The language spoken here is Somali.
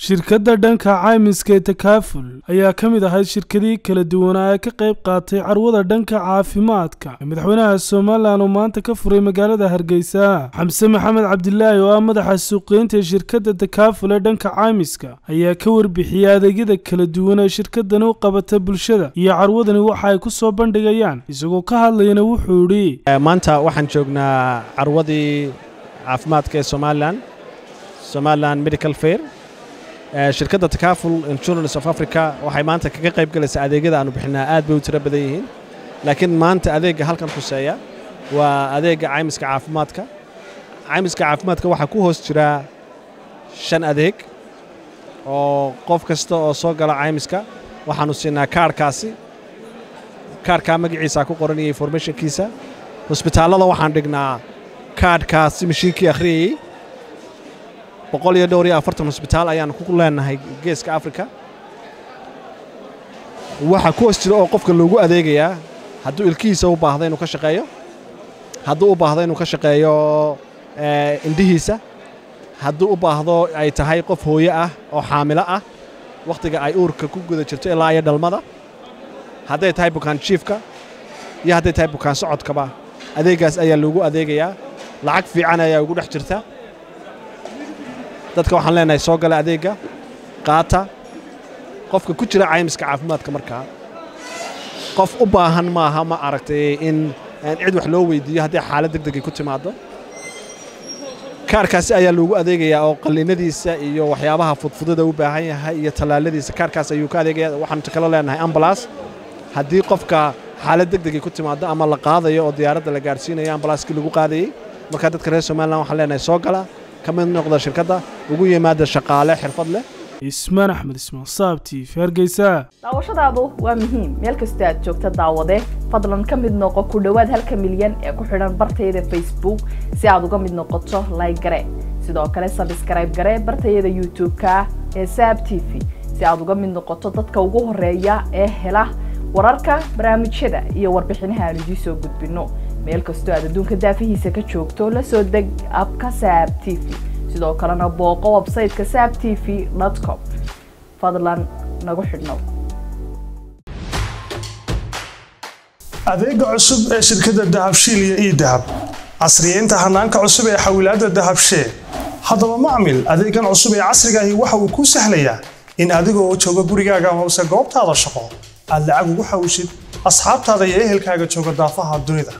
shirkadda dhanka caymiska ee takaaful ayaa ka mid ahayd shirkadihii kala duwanaa ee ka qayb qaatay carwada dhanka caafimaadka ee madaxweynaha somalilan oo maanta ka furay magaalada hargeysa xamse maxamed cabdilaahi oo ah madaxa suuqeynta ee shirkadda takaaful ee dhanka caymiska ayaa ka warbixiyey adeegyada kala duwan ee shirkadani u qabata bulshada iyo carwadani waxa ay ku soo bandhigayaan isagoo ka hadlayana wuxuu idhi maanta waxaan joognaa carwadii caafimaadka ee somalilan somalilan medical fair shirkadda takaaful insurance of africa waxay maanta kaga qayb galaysaa adeegyada aanu bixinaa aad bay u tiro badan yihiin laakiin maanta adeegga halkan khuseeya waa adeegga caymiska caafimaadka caymiska caafimaadka waxaa ku hoos jira shan adeeg oo qof kasta oo soo gala caymiska waxaanu siinaa kaarhkaasi kaarhkaa magaciisaa ku qoranaya informationkiisa hosbitaallada waxaan dhignaa kaadhkaasi mashiinkii akhriyayey boqol iyo dhowr iyo afartan hosbitaal ayaan ku leenahay geeska afrika waxaa ku hoos jira oo qofka loogu adeegayaa hadduu ilkihiisa u baahda inuu ka shaqeeyo hadduu u baahdo inuu ka shaqeeyo indhihiisa hadduu u baahdo ay tahay qof hooye ah oo xaamilo ah wakhtiga ay uurka ku guda jirto ilaa iyo dhalmada hadday tahay bukaan jiifka iyo hadday tahay bukaan socodkaba adeeggaas ayaa loogu adeegayaa lacag fiican ayaa ugu dhex jirta dadka waxaan leenahay soo gala adeegga qaata qofka ku jira caymiska caafimaadka markaa qof u baahan maaha ma aragtay in cid wax loo weydiiyo haddii xaalad deg degay ku timaaddo kaarkaasi ayaa loogu adeegayaa oo qalliinadiisa iyo waxyaabaha fudfudada u baahan yahay iyo tallaaladiisa kaarkaas ayuu ka adeegaya waxaanu kalo leenahay ambalas haddii qofka xaalad deg degay ku timaaddo ama la qaadayo oo diyaaradda la gaadhsiinayo ambalaaskii lagu qaadayey markaa dadka reer somalilan waxaan leenahay soo gala ka mid noqda shirkadda ugu yimaada shaqaale xirfad leh ismaan axmed ismaan saab t v hargeysa daawashadaadu waa muhiim meel kastoo aad joogta daawade fadlan ka mid noqo ku dhowaad halka milyan ee ku xidhan bartayada facebook si aad uga mid noqoto layg gare sidoo kale sabskrayb gare bartayada youtube-ka ee saab t v si aad uga mid noqoto dadka ugu horeeya ee hela wararka barnaamijyada iyo warbixinaha aan idiin soo gudbinno meel kastoo aad adduunka daafihiisa ka joogto la soo deg abka saab t v sidoo kalena booqo websayteka saab t v com fadlan nagu xidhnow adeega cusub ee shirkadda dahabshiil iyo ii dahab casriyeynta hanaanka cusub ee xawilaadda dahabshee haddaba macmil adeegan cusub ee casrigaahi waxa uu kuu sahlayaa in adigoo jooga gurigaaga amase goobtaada shaqo aad lacag ugu xawishid asxaabtaada iyo ehelkaaga jooga daafaha dunida